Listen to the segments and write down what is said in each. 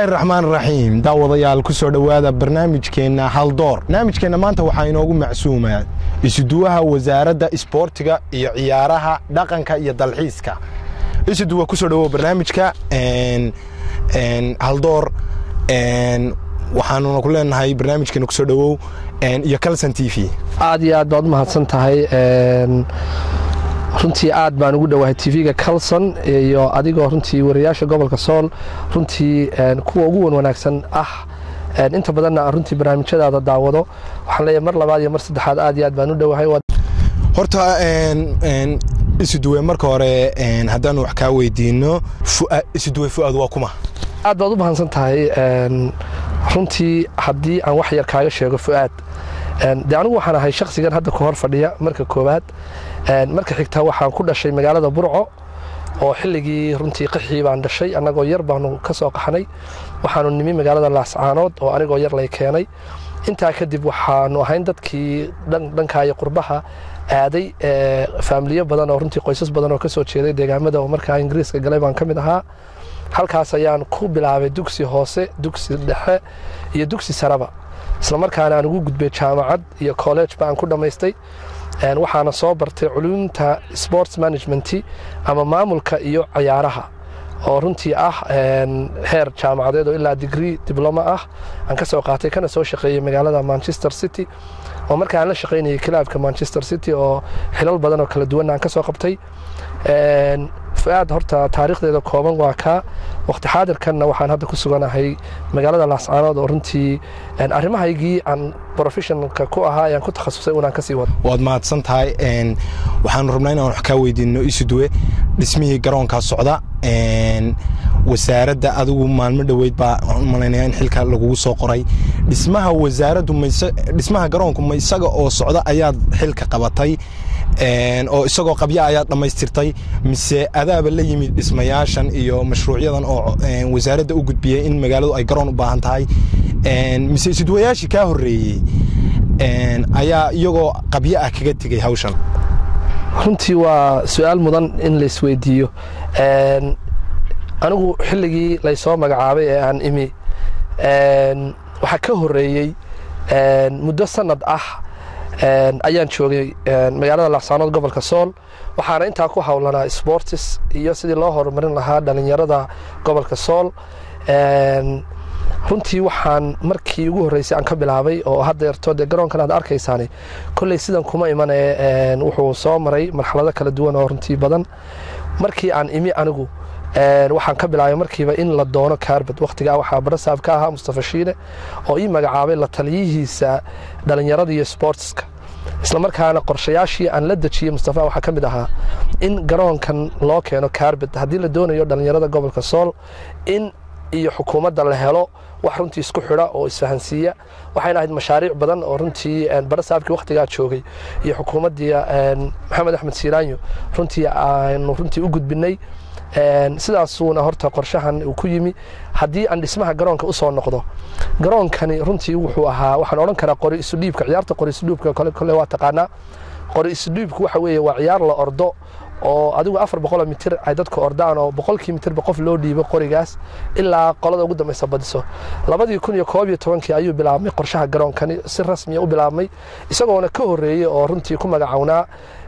raxmaan raxiim daawadayaal ku soo dhowaada barnaamijkeenna haldoor barnaamijkeenna maanta waxaa inoogu macsuumaa isuduwaha wasaaradda isboortiga iyo ciyaaraha dhaqanka iyo dalxiiska isuduwa kusoo dhowow barnaamijka haldoor waxaanuna ku leenahay barnaamijkeena kusoo dhowow iyo calson t v aad iyo aad baad u mahadsan tahay runtii aad baan ugu dhowahay tv-ga calson iyo adigoo runtii wariyaasha gobolka sool runtii kuwa ugu wan wanaagsan ah inta badanna runtii barnaamijyadaada daawado waxaan leeyahay mar labaad iyo mar saddexaad aad iyo aad baan u dhowahay horta isuduwe marka hore haddaanu wax kaa weydiino isuduwe fu'aad waa kuma aad baad u mahadsan tahay runtii haddii aan wax yar kaaga sheego fu'aad de anigu waxaan ahay shakhsigan hadda ku hor fadhiya marka koowaad marka xigta waxaan ku dhashay magaalada burco oo xilligii runtii qaxii baan dhashay annagoo yar baanu ka soo qaxnay waxaanu nimi magaalada laascaanood oo anigoo yar lay keenay intaa kadib waxaanu ahayn dadkii dhankaayo qurbaha aaday faamiliyo badan oo runtii qoysas badan oo ka soo jeeday deegaamada oo markaa ingiriiska galay baan ka mid ahaa halkaas ayaan ku bilaabay dugsi hoose dugsi dhexe iyo dugsi saraba islamarkaana aan ugu gudbay jaamacad iyo college ba aan ku dhammaystay waxaana soo bartay culumta sports management ama maamulka iyo cayaaraha oo runtii ah heer jaamacadeed oo ilaa digree dibloma ah aan ka soo qaatay kana soo shaqeeyey magaalada manchester city oo marka aan la shaqaynayay kilaabka manchester city oo xilal badan oo kala duwan aan ka soo qabtay fu-aad horta taariikhdeeda kooban waa kaa waqti xaadirkanna waxaan hadda ku suganahay magaalada laascaanood oo runtii arrimahaygii aan professionalka ku ahaa ayaan ku takhasusay unaan kasii wado waad mahadsan tahay waxaanu rabnaa inaan wax kaa weydiino isuduwe dhismihii garoonkaa socda wasaaradda adigu maalmo dhoweyd baa malaynaya in xilka lagugu soo qoray dhismaha wasaaraddu dhismaha garoonku ma isaga oo socda ayaad xilka qabatay oo isagoo qabya ayaad dhammaystirtay mise adaaba la yimid dhismayaashan iyo mashruucyadan oo wasaaradda u gudbiyey in magaaladu ay garoon u baahan tahay mise isudwayaashii kaa horreeyey ayaa iyagoo qabyo ah kaga tegey hawshan runtii waa su-aal mudan in laisweydiiyo anigu xilligii laysoo magacaabay ee aan imi waxaa ka horreeyey muddo sanad ah ayaan joogay magaalada laascaanood gobolka sool waxaana intaa ku howlanaa sportis iyo sidii loo horumarin lahaa dhalinyarada gobolka sool runtii waxaan markii ugu horreysay aan ka bilaabay oo haddeerto dee garoonkan aad arkaysaani kolley sidan kuma imanee wuxuu soo maray marxalado kala duwan oo runtii badan markii aan imi anigu waxaan ka bilaabay markiiba in la doono kaarbad wakhtigaa waxaa barasaab ka ahaa mustafa shiine oo ii magacaabay la taliyihiisa dhallinyarada iyo sportska islamarkaana qorshayaashii aan la dejiyey mustafa waxaa ka mid ahaa in garoonkan loo keeno kaarbad haddii la doonayo dhallinyarada gobolka sool in iyo xukuumadda la helo wax runtii isku xidha oo isfahansiiya waxayna ahayd mashaariic badan oo runtii barasaabkii wakhtigaa joogay iyo xukuumaddii maxamed axmed siiraanyo runtii aanu runtii u gudbinay sidaasuuna horta qorshahan uu ku yimi haddii aan dhismaha garoonka u soo noqdo garoonkani runtii wuxuu ahaa waxaan odhan karaa qori isudhiibka ciyaarta qori isudhiibka kole kole waa taqaanaa qori isudhiibku waxa weeye waa ciyaar la ordo oo adigu afar boqoloo mitir ay dadku ordaan oo boqolkii mitirba qof loo dhiibo qorigaas ilaa qolada ugu dambaysa badiso labadii kun iyo koob iyo tobankii ayuu bilaabmay qorshaha garoonkani si rasmiya u bilaabmay isagoona ka horreeyey oo runtii ku magacownaa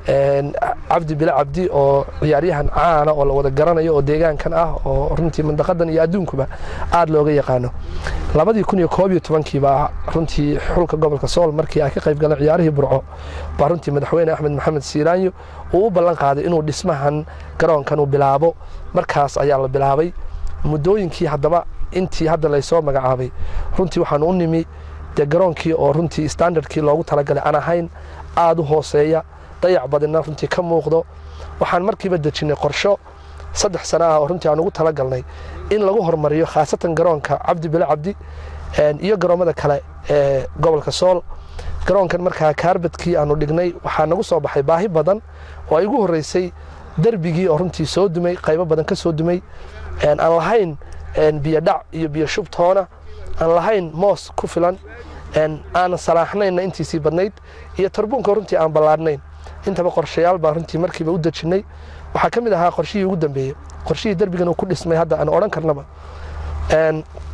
cabdi bile cabdi oo ciyaaryahan caana oo la wada garanayo oo deegaankan ah oo runtii mandaqadan iyo adduunkuba aad looga yaqaano labadii kun iyo koob iyo tobankiibaa runtii xulka gobolka sool markii ay ka qayb galeen ciyaarihii burco baa runtii madaxweyne axmed maxamed siiraanyo uu u ballan qaaday inuu dhismahan garoonkan uu bilaabo markaas ayaa la bilaabay muddooyinkii haddaba intii hadda laysoo magacaabay runtii waxaan u nimi dee garoonkii oo runtii standardkii loogu talagalay aan ahayn aada u hooseeya dayac badina runtii ka muuqdo waxaan markiiba dejinnay qorsho saddex sana ah oo runtii aan ugu talagalnay in lagu hormariyo khaasatan garoonka cabdi bile cabdi iyo garoommada kale ee gobolka sool garoonkan markaa kaarbadkii aanu dhignay waxaa nagu soo baxay baahi badan oo ay ugu horreysay derbigii oo runtii soo dumay qaybo badan ka soo dumay aan lahayn biyodhac iyo biyo shubtoona aan lahayn moos ku filan aanan salaaxnayna intiisii badnayd iyo tarbuunka runtii aan ballaadhnayn intaba qorshayaal baan runtii markiiba u dejinnay waxaa ka mid ahaa qorshihii ugu dambeeyey qorshihii derbigan uu ku dhismay hadda aan odhan karnaba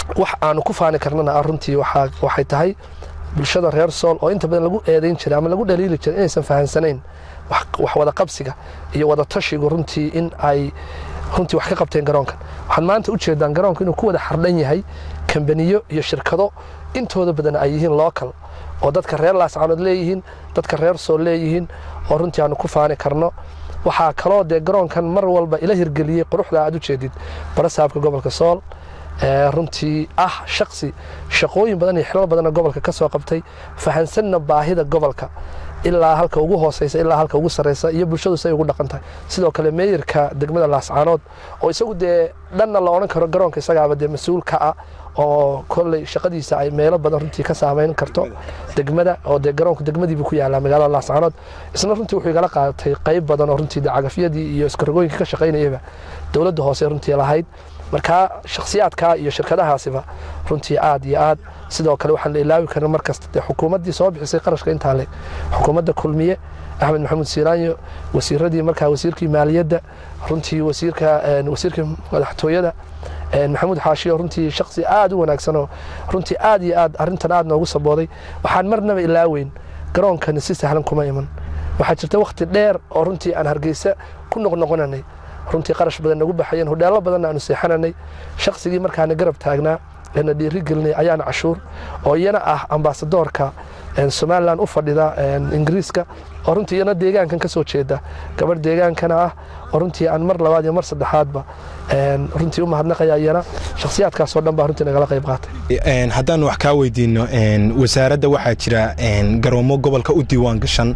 wax aanu ku faani karnana runtii waxay tahay bulshada reer sool oo inta badan lagu eedayn jiray ama lagu dhaliili jiray inaysan fahansanayn wax wada qabsiga iyo wada tashigu runtii in ay runtii wax ka qabteen garoonkan waxaad maanta u jeedaan garoonka inuu ku wada xardhan yahay kambaniyo iyo shirkado intooda badan ay yihiin local oo dadka reer laascaanood leeyihiin dadka reer sool leeyihiin oo runtii aanu ku faani karno waxaa kaloo dee garoonkan mar walba ila hirgeliyey quruxda aad u jeedid barasaabka gobolka sool runtii ah shaqsi shaqooyin badan iyo xilal badanna gobolka ka soo qabtay fahansanna baahida gobolka ilaa halka ugu hooseysa ilaa halka ugu sarreysa iyo bulshadu say ugu dhaqan tahay sidoo kale meeyarka degmada laascaanood oo isagu dee dhanna la odhan karo garoonka isagaaba dee mas-uul ka ah oo kolley shaqadiisa ay meelo badan runtii ka saameyn karto degmada oo dee garoonka degmadiibuu ku yaalaa magaalada laascaanood isna runtii wuxuu igala qaadatay qayb badan oo runtii cagafyadii iyo iskarogooyinka ka shaqaynayaba dowladda hoose runtii lahayd markaa shakhsiyaadka iyo shirkadahaasiba runtii aad iyo aad sidoo kale waxaan la ilaawi karin markasta dee xukuumaddii soo bixisay qarashka intaa le xukuumadda kulmiye axmed maxamuud siiraanyo wasiiradii markaa wasiirkii maaliyadda runtii wasiirka wasiirkii madaxtooyada maxamuud xaashiyo runtii shaksi aad u wanaagsanoo runtii aad iyo aad arrintan aad noogu sabooday waxaan marnaba ilaaweyn garoonkani si sahlan kuma iman waxaa jirta wakhti dheer oo runtii aan hargeysa ku noqnoqonanay runtii qarash badan nagu baxayeen hodheello badanna aanu seexananay shaqsigii markaana garab taagnaa eena dhiiri gelinay ayaana cashuur oo iyana ah ambaasadoorka somalilan u fadhida ingiriiska oo runtii iyana deegaankan ka soo jeeda gabadh deegaankana ah oo runtii aan mar labaad iyo mar saddexaadba runtii u mahadnaqaya iyana shakhsiyaadkaasoo dhan baa runtii nagala qayb qaatay haddaan wax kaa weydiino wasaaradda waxaa jira garoomo gobolka u diiwaan gashan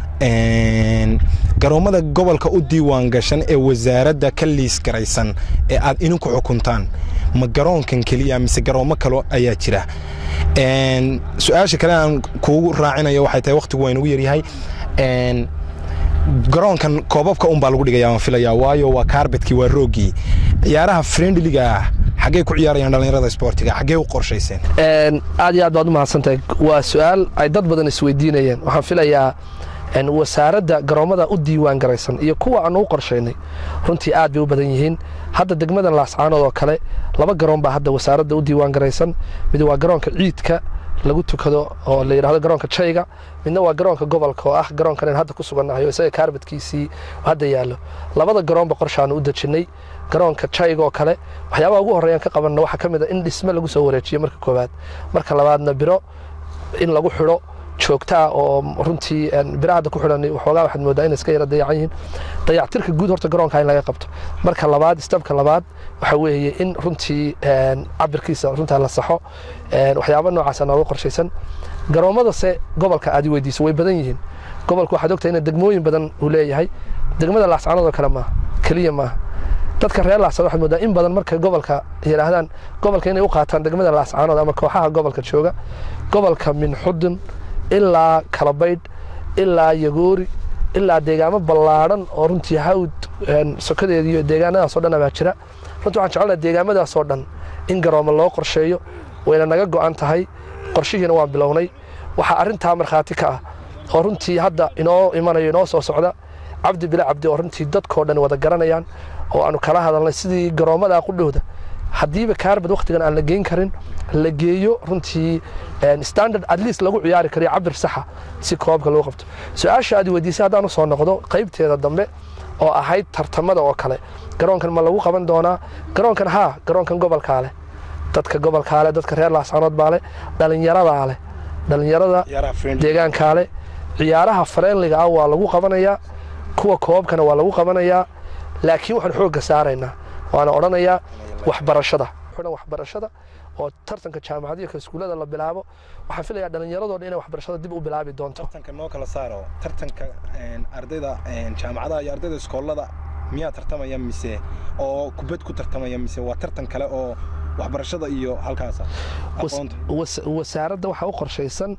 garoommada gobolka u diiwaan gashan ee wasaaradda ka liis garaysan ee aad idinku xukuntaan ma garoonkan keliya mise garoomo kalo ayaa jira su-aasha kale aan kuugu raacinayo waxay tahay wakhtigu waa inugu yaryahay garoonkan koobabka unbaa lagu dhigaya waan filaya waayo waa kaarbetkii waa roogii ciyaaraha friendliga ah xaggey ku ciyaarayaan dhallinyarada sportiga xaggee u qorshayseen aad iyo aad baad u mahadsantahay waa su-aal ay dad badan isweydiinayeen waxaan filayaa wasaaradda garoommada u diiwaan garaysan iyo kuwa aanu u qorshaynay runtii aad bay u badan yihiin hadda degmadan laascaanood oo kale laba garoon baa hadda wasaaradda u diiwaan garaysan mid waa garoonka ciidka lagu tukado oo la yidhahdo garoonka jayga midna waa garoonka gobolka oo ah garoonkan hadda ku sugannahay oo isaga kaarbadkiisii hadda yaallo labada garoonba qorshaanu u dejinnay garoonka jayga oo kale waxyaabaha ugu horreeyaan ka qabanna waxaa ka mid a in dhisme lagu soo wareejiyo marka koowaad marka labaadna biro in lagu xidho joogtaa oo runtii bira hadda ku xidhan waxoogaa waxaad moodaa inay iska yara dayacan yihiin dayactirka guud horta garoonka in laga qabto marka labaad stabka labaad waxa weeye in runtii cabirkiisa runtaa la saxo waxyaaba noocaasa nooga qorshaysan garoomadase gobolka aad i weydiiso way badan yihiin gobolka waxaad ogtahay in degmooyin badan uu leeyahay degmada laascaanood oo kale maaha keliya maaha dadka reer laascaanood waxaad moodaa in badan markay gobolka yidhaahdaan gobolka inay u qaataan degmada laascaanood ama kooxaha gobolka jooga gobolka minxudun ilaa kalabaydh ilaa yagoori ilaa deegaamo ballaadhan oo runtii hawd sokadeeda iyo deegaanadaasoo dhan abaa jira runtii waxaan jecelnaha deegaamadaasoo dhan in garoomo loo qorsheeyo wayna naga go'an tahay qorshihiina waan bilownay waxaa arrintaa markhaati ka ah oo runtii hadda inoo imanayo inoo soo socda cabdi bila cabdi oo runtii dadkoo dhan wada garanayaan oo aanu kala hadalnay sidii garoommada qudhowda haddiiba kaarbad wakhtigan aan la geyn karin la geeyo runtii standard at least lagu ciyaari kariyo cabir saxa si koobka loo qabto su-aasha aad weydiisay haddaan u soo noqdo qaybteeda dambe oo ahayd tartamada oo kale garoonkan ma lagu qaban doonaa garoonkan haa garoonkan gobolkaa leh dadka gobolkaa leh dadka reer laascaanood baa leh dhallinyaradaa leh dhallinyarada deegaankaa leh ciyaaraha fareenliga ah waa lagu qabanayaa kuwa koobkana waa lagu qabanayaa laakiin waxaan xoogga saaraynaa waana odhanayaa waxbarashada waxbarashada oo tartanka jaamacadiyo ka iskuullada la bilaabo waxaan filayaa dhallinyaradoo dhan inay waxbarashada dib u bilaabi doonto tartanka noo kala saaro tartanka ardayda jaamacadaha iyo ardayda iskoolada miyaa tartamaya mise oo kubad ku tartamaya mise waa tartan kale oo waxbarashada iyo halkaasa aqoonta wasaaradda waxaa u qorshaysan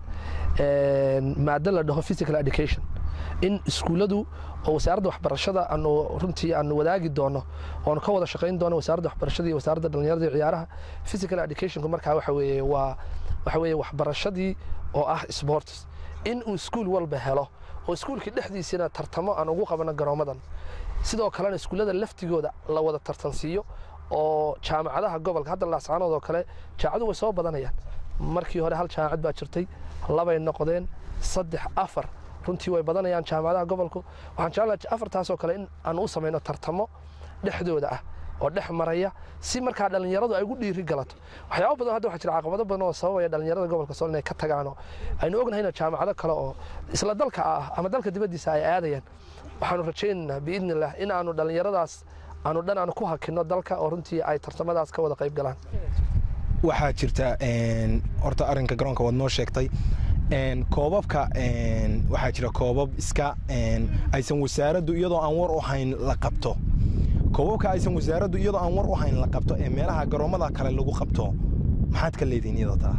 maado la dhaho physical education in iskuulladu oo wasaaradda waxbarashada aanu runtii aanu wadaagi doono oanu ka wada shaqayn doono wasaaradda waxbarashada iyo wasaaradda dhallinyarada iyo ciyaaraha physical educationku markaa waxa weeye waa waxa weeye waxbarashadii oo ah sports in uu iskuul walba helo oo iskuulkii dhexdiisina tartamo aan ugu qabano garoomadan sidoo kalena iskuullada laftigooda la wada tartansiiyo oo jaamacadaha gobolka hadda laascaanood oo kale jaamacadu way soo badanayaan markii hore hal jaamacad baa jirtay labay noqdeen saddex afar runtii way badanayaan jaamacadaha gobolku waxaan jeclahay afartaasoo kale in aan u samayno tartamo dhexdooda ah oo dhex maraya si markaa dhallinyaradu ay ugu dhiiri galato waxyaaba badan hadda waxaa jira caqabado badan oo sababaya dhallinyarada gobolka sool inay ka tagaano aynu ognahayna jaamacado kale oo isla dalka ah ama dalka dibaddiisa ay aadayaan waxaanu rajaynaynaa biidni illah in aanu dhallinyaradaas aanu dhan aanu ku hakinno dalka oo runtii ay tartamadaas ka wada qayb galaan waxaa jirta horta arrinka garoonka waad noo sheegtay koobabka waxaa jira koobab iska aysan wasaaraddu iyadoo aan war u hayn la qabto koobabka aysan wasaaraddu iyadoo aan war u hayn la qabto ee meelaha garoommada kale lagu qabto maxaad ka leedihin iyada taa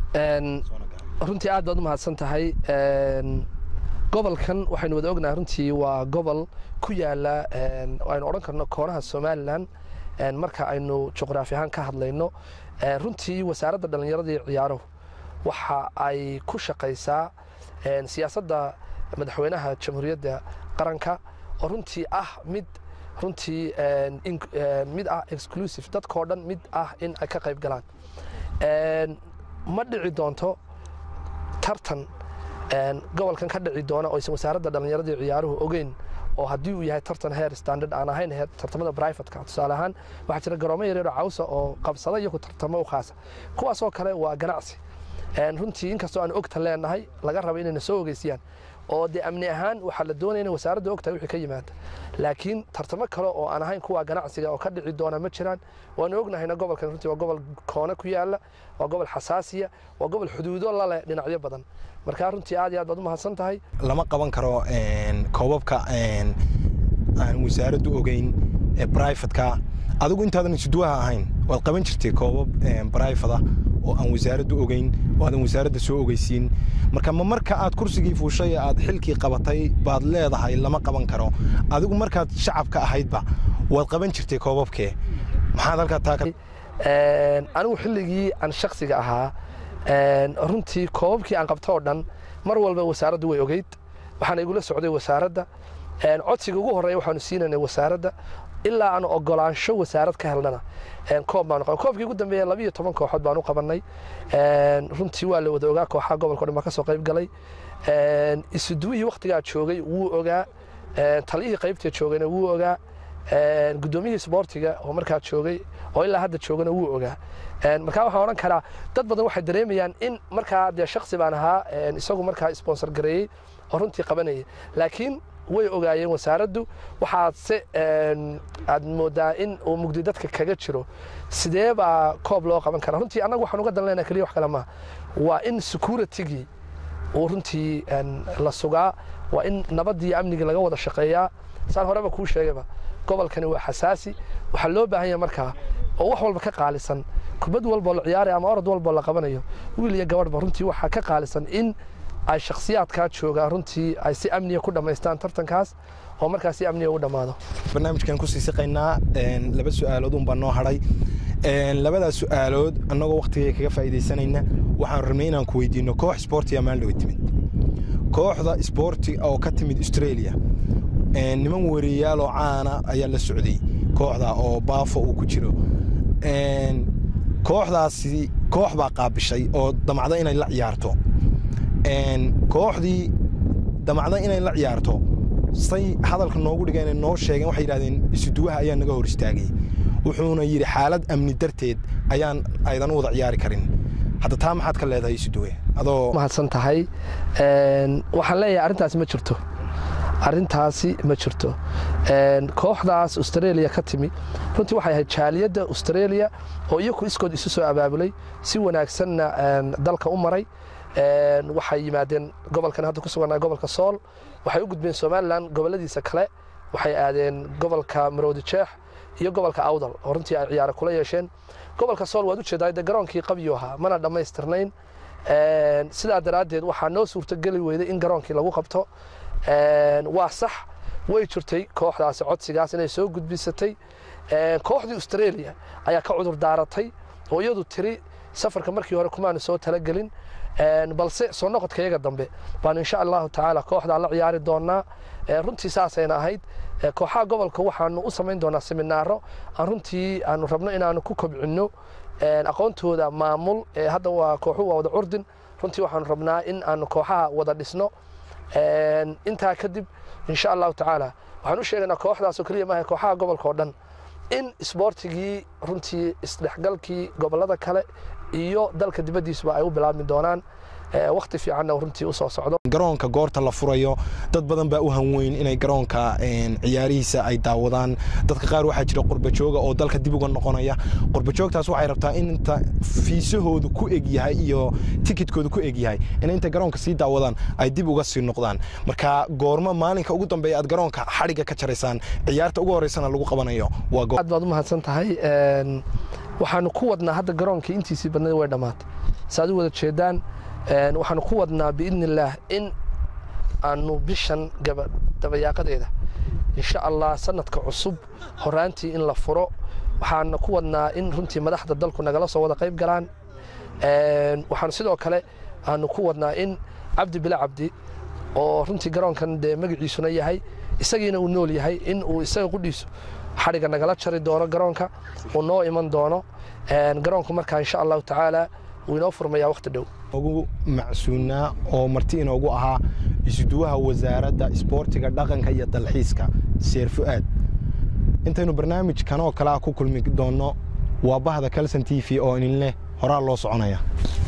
runtii aad baad u mahadsan tahay gobolkan waxaynu wada ognahay runtii waa gobol ku yaala aynu odhan karno koonaha somalilan marka aynu juqraafi ahaan ka hadlayno runtii wasaaradda dhallinyarada iyo ciyaaruhu waxa ay ku shaqaysaa siyaasadda madaxweynaha jamhuuriyadda qaranka oo runtii ah mid runtii mid ah exclusive dadkao dhan mid ah in ay ka qayb galaan ma dhici doonto tartan gobolkan ka dhici doona oo aysan wasaaradda dhallinyarada iyo ciyaaruhu ogeyn oo haddii uu yahay tartan heer standard aan ahayn heer tartamada brivatka tusaale ahaan waxaa jira garoomo yaryaroo cawsa oo qabsada iyo ku tartamo u khaasa kuwaasoo kale waa ganacsi runtii inkastoo aan ogta leenahay laga raba inayna soo ogeysiyaan oo dee amni ahaan waxaa la doonaya in wasaaradda ogtahay wixii ka yimaada laakiin tartamo kale oo aan ahayn kuwa ganacsiga oo ka dhici doona ma jiraan waanu ognahayna gobolkan runtii waa gobol koone ku yaala waa gobol xasaasiya waa gobol xuduudo laleh dhinacyo badan markaa runtii aad iyo aad baad u mahadsan tahay lama qaban karo koobabka aan wasaaraddu ogeyn ee brivatka adigu intaadan isuduwaha ahayn waad qaban jirtay koobab brivada oo aan wasaaraddu ogeyn oo aadan wasaaradda soo ogeysiin marka ma marka aad kursigii fuushay ee aad xilkii qabatay baad leedahay lama qaban karo adigu markaad shacabka ahaydba waad qaban jirtay koobabkee maxaad halkaa taa anigu xilligii aan shaksiga ahaa runtii koobabkii aan qabto oo dhan mar walba wasaaraddu way ogeyd waxaana igula socday wasaaradda codsiga ugu horreeya waxaanu siinaynay wasaaradda ilaa aan ogolaansho wasaarad ka helnana koob baanu qaban koobkii ugu dambeeya labiyo toban kooxood baanu qabannay runtii waa la wada ogaa kooxaha gobolka o dhan baa ka soo qayb galay isuduwihii wakhtigaa joogay wuu ogaa taliyihii qaybta joogayna wuu ogaa guddoomiyihii sboortiga oo markaa joogay oo ilaa hadda joogana wuu ogaa markaa waxaan odhan karaa dad badan waxay dareemayaan in markaa dee shaksi baan ahaa isagu markaa sponsor gareeyey oo runtii qabanayay laakiin way ogaayeen wasaaraddu waxaad se aad moodaa in uu mugdi dadka kaga jiro sidee baa koob loo qaban karaa runtii annagu waxaan uga dan leenaha keliya wax kale maaha waa in securitigii uu runtii la sugaa waa in nabaddii amnigii laga wada shaqeeyaa saan horeba kuu sheegayba gobolkani waa xasaasi waxaa loo baahan yahay markaa oo wax walba ka qaalisan kubad walboo la ciyaaraya ama orod walboo la qabanayo wiil iyo gabadhba runtii waxaa ka qaalisan in ay shakhsiyaadkaa joogaan runtii ay si amniya ku dhammaystaan tartankaas oo markaa si amniya ugu dhammaado barnaamijkan kusii siqaynaa laba su-aalood unbaa noo hadhay labadaas su-aalood annagoo wakhtigay kaga faa'iidaysanayna waxaan rabnay inaan ku weydiino koox sboortiga maaldhowe timid kooxda sboorti oo ka timid australia niman wariyaaaloo caana ayaa la socday kooxda oo baafo uu ku jiro kooxdaasi koox baa qaabishay oo damacda inay la ciyaarto kooxdii damacda inay la ciyaarto say hadalka noogu dhigeen noo sheegeen waxay yidhahdeen isuduwaha ayaa naga hor istaagay wuxuuna yidhi xaalad amni darteed ayaan aydan u wada ciyaari karin hadda taa maxaad ka leedahay isuduwe adoo mahadsan tahay waxaan leeyahay arrintaasi ma jirto arrintaasi ma jirto kooxdaas australia ka timi runtii waxay ahayd jaaliyadda australia oo iyaku iskood isu soo abaabulay si wanaagsanna dalka u maray waxay yimaadeen gobolkan hadda ku suganaa gobolka sool waxay u gudbeen somalilan goboladiisa kale waxay aadeen gobolka maroodi jeex iyo gobolka awdal oo runtii ay ciyaaro kula yeesheen gobolka sool waad ujeedaa de garoonkii qabyu ahaa mana dhammaystirnayn sidaa daraaddeed waxaa noo suurtogeli weyday in garoonkii lagu qabto waa sax way jirtay kooxdaasi codsigaas inay soo gudbisatay kooxdii australia ayaa ka cudur daaratay oo iyadu tiri safarka markii hore kumaanu soo talagelin balse soo noqodka iyaga dambe baan insha allahu tacaala kooxdaa la ciyaari doonaa runtii saasayna ahayd kooxaha gobolka waxaanu u samayn doonaa seminaaro aan runtii aanu rabno inaanu ku kobcinno aqoontooda maamul hadda waa kooxu waa wada curdin runtii waxaanu rabnaa in aanu kooxaha wada dhisno intaa kadib insha allahu tacaala waxaan u sheegaynaa kooxdaasoo keliya maaha kooxaha gobolka oo dhan in isboortigii runtii isdhexgalkii gobolada kale iyo dalka dibaddiisuba ay u bilaabmi doonaan wakti fiicanna runtii u soo socdo garoonka goorta la furayo dad badan baa u hanweyn inay garoonka ciyaarihiisa ay daawadaan dadka qaar waxaa jira qurbajooga oo dalka dib uga noqonaya qurbajoogtaas waxay rabtaa in inta fiisahoodu ku eg yahay iyo tikidkoodu ku eg yahay in inta garoonka sii daawadaan ay dib uga sii noqdaan marka goormo maalinka ugu dambeeya aad garoonka xadhigga ka jaraysaan ciyaarta ugu horeysana lagu qabanayo aad baad u mahadsan tahay waxaanu ku wadnaa hadda garoonkii intiisii badnada way dhammaatay saaad u wada jeedaan waxaanu ku wadnaa biidni illaah in aanu bishan dabayaaqadeeda insha allah sanadka cusub horaantii in la furo waxaana ku wadnaa in runtii madaxda dalku nagala soo wada qayb galaan waxaanu sidoo kale aanu ku wadnaa in cabdi bila cabdi oo runtii garoonkan dee magaciisuna yahay isagiina uu nool yahay in uu isaga qudhiisu xadhigga nagala jari doono garoonka uu noo iman doono garoonku markaa insha allahu tacaala wuu inoo furmayaa wakhti dhow ugu macsuunaa oo marti inoogu ahaa isuduwaha wasaaradda isboortiga dhaqanka iyo dalxiiska seer fu'aad intaynu barnaamijkan oo kalea ku kulmi doonno waa bahda kalson t v oo idin leh horaa loo soconaya